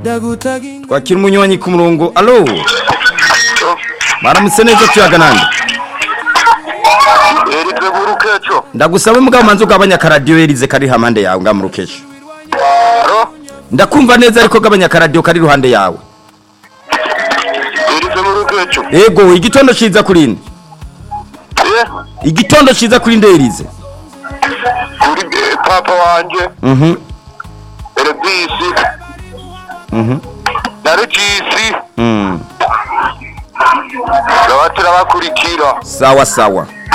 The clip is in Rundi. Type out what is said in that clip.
twakira umunywanyi ku murongo alo baramutse neza tuyaga nande erize burukeco ndagusaba mugabo manze ugabanya akaradiyo yerize kari hamande yawe ngamurukesha alo ndakumva neza ariko gabanya akaradiyo kari iruhande yawe erize burukeco ego igitondo ciza kuri nde ye igitondo ciza kuri nde yerize kuri eh, papa wanje mhm erebisi mhm na regisi mm. baba turabakurikira sawa sawa